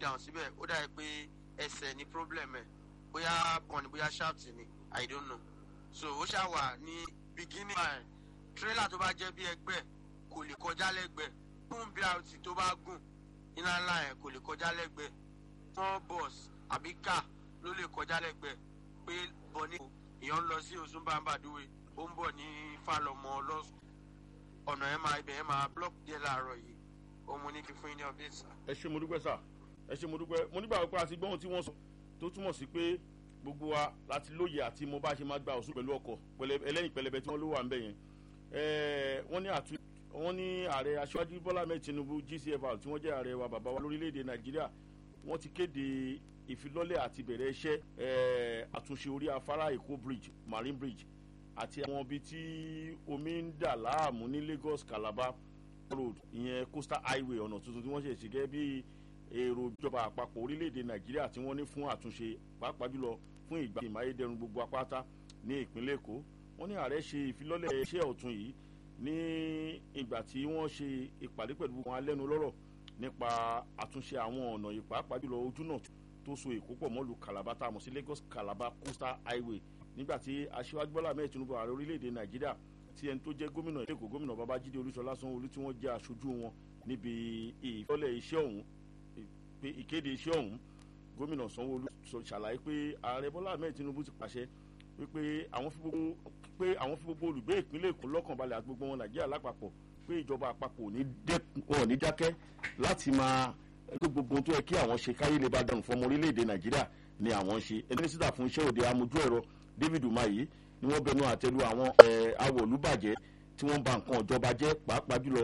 down síbẹ̀ ó dàbí pé ẹsẹ̀ ní problem ẹ̀ bóyá bọ́ọ̀nì bóyá shaft ni i don't know so ó ṣáà wà ní beginning line trailer tó bá jẹ́ bí ẹgbẹ́ kò lè kọjá lẹ́gbẹ̀ẹ́ fún brt tó bá gùn iná ńlá ẹ̀ kò lè kọjá lẹ́gbẹ̀ẹ́ small bus àbí car ló lè kọjá lẹ́gbẹ̀ẹ́ pé bọ̀ ní èèyàn ń lọ sí osunbambadúwe ó ń bọ̀ ní falọmọ lọ́sùn ọ̀nà ẹ̀ máa ibẹ̀ ẹ̀ máa block díẹ̀ láàárọ̀ yìí òun mo ní kí fún yín ní update sir. ẹ ṣe mo dúpẹ́ sà ẹ ṣe mo dúpẹ́ mo nígbà pé àti gbọ́n tí wọ́n sọ tó túmọ̀ sí pé gbogbo wa láti lóye àti mo bá ṣe máa gba òsùn pẹ̀lú ọkọ̀ ẹlẹ́yìn pẹlẹbẹ tí wọ́n ló wà ń bẹ̀ yẹn wọ́n ní àtú wọ́n ní ààrẹ aṣáájú bọ́lá mẹ́ẹ̀ tinubu gcfr tí wọ́n jẹ́ ààrẹ wa bàbá wa lórílẹ̀‐èdè nàìjíríà wọ́n ti kéde ìfilọ́lẹ̀ àti bẹ̀rẹ̀ iṣẹ́ àtúnṣe orí afárá èkó bridge marine bridge àti àwọn ibi tí omi ń dà láàmú ní lagos calabar road ìyẹn coastal highway ọ̀nà tuntun tí wọ́n ṣe ṣe gẹ́gẹ́ bí èrò ìjọba àpapọ̀ orílẹ̀‐èdè nàìjíríà tí wọ́n ní fún àtúnṣe pàápàá jùlọ fún ìgbà ìmáyédẹrùn gbogbo apáta ní ìpínlẹ̀ èkó wọ́n ní ààrẹ ṣe ìfilọ́lẹ̀ iṣẹ́ ọ̀tún yìí ní ìgbà tí wọ́n ṣe ìpàdé pẹ̀lú wọn alẹ́nu lọ́rọ̀ nípa àtúnṣe àwọn ọ̀nà yìí pàápàá jùlọ ojú náà tó so èkó pọ̀ mọ́lu calabar tá a mọ̀ sí lagos calabar coastal highway nígbà tí aṣíwájú bọ́lá mẹ́ẹ̀ tinubu ààrẹ orílẹ̀‐èdè nàìjíríà tí ẹni tó jẹ́ gómìnà èkó gómìnà babájídé olúṣọlá sanwó-olú tí wọ́n jẹ́ aṣojú wọn níbi ìfilọ́lẹ̀ iṣẹ́ ọ̀hún pé ìkéde iṣẹ́ ọ̀hún gómìnà sanwó-olú ṣàlàyé pé ààrẹ bọ́lá mẹ́ẹ̀ tinubu ti pàṣẹ wípé àwọn fi gbogbo pé àwọn fi gbogbo olùgbé ìpínlẹ̀ èkó lọ́kànbalẹ̀ àti gbogbo wọn nàìjíríà lápapọ̀ pé ìjọba àpapọ̀ ò ní dákẹ́ láti máa gbé gbogbo ohun tó yẹ kí àwọn ṣe káyé lè bá dànù fọmọ orílẹ̀-èdè nàìjíríà ni àwọn ń ṣe ẹni sísà fún iṣẹ́ òde amójú ẹ̀rọ david umahi ni wọ́n bẹnu àtẹ́lu àwọn awọ̀lúbàjẹ́ tí wọ́n ba nǹkan ìjọba jẹ́ pàápàá jùlọ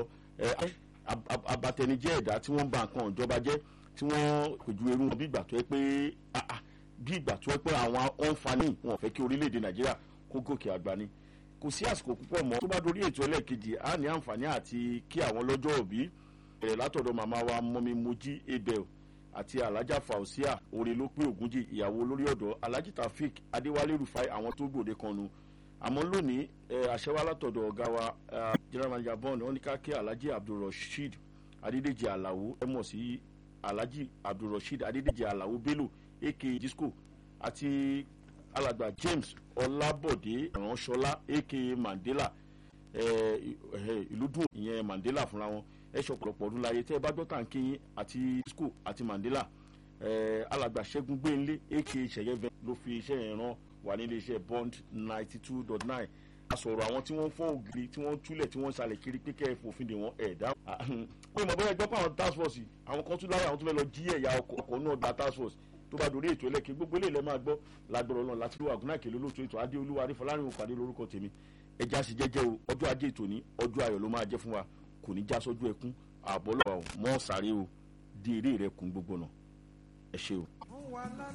abatẹnijẹ́ ẹ̀dá tí wọ́n ba nǹkan ìjọba jẹ́ tí wọ́n pèjú eru wọn bí ìgbà tó yẹ pé bí ìgbà tó yẹ pé àwọn ọ̀nfààní wọn fẹ́ kí orílẹ̀-èdè nàìjíríà kó gòkè àgbà ni kò sí àsìkò púpọ̀ mọ́ tó bá dorí ètò ẹlẹ́ẹ̀kejì á ní àǹfààní àti kí àwọn lọ́jọ́ òbí bẹ̀rẹ̀ látọ̀dọ̀ màmá wa mọ́mi mojí abel àti alhaja fausia orí ló pé ògúnjì ìyàwó olórí ọ̀dọ́ alhaji taofik adéwálé rufai àwọn tó gbòde kan nu àmọ́ lónìí àṣẹwá látọ̀dọ̀ ọ̀gá wa general manager bond wọn ní ká kí alhaji abdulrasheed adédèjì alawo ẹ mọ̀ sí alhaji abdulrasheed adédèjì alawo bello aka disco àti alàgbà james ọlábọ̀dé ránṣọlá aka mandela ìlú dùn ìyẹn mandela fúnra wọn ẹ ṣe ọ̀pọ̀lọpọ̀ ọdún láyé tẹ́ ẹ bá gbọ́tà ń kíyìn àti disco àti mandela alàgbà ṣẹ́gun gbẹ̀ǹlé aka ṣẹ̀yẹ́vẹ́ ló fi iṣẹ́ yẹn rán wà nílé iṣẹ́ bond ninety two dot nine a sọ̀rọ̀ àwọn tí wọ́n fọ́ ògiri tí wọ́n túlẹ̀ tí wọ́n ṣàlẹ̀ kiri pé kẹ́ ẹ fòfin dè wọ́n ẹ̀ dá. pé mo bẹ́ẹ̀ gbọ́ pé àwọn task force àwọn kan tún lára àwọn tó fẹ́ lọ jí ẹ̀yà ọkọ̀ náà gba task force tó bá dorí ètò ẹlẹ́kìn gbogbo eléyìí lẹ́ máa gbọ́ lágbọ̀rọ̀ náà láti lówó àgùnà ìkèlè olóòtú ètò adé olúwa adéfọlárin òpàdé lórúkọ tèmi ẹja sì jẹ́jẹ́ o ọjọ́ ajé ètò ní ọjọ́ ayọ̀ ló máa jẹ́ fún wa kò ní já sọ́jú ẹkún àbọ̀ lọ́wọ́ mọ́ sáré o di eré rẹ kún gbogbo náà ẹ ṣe o.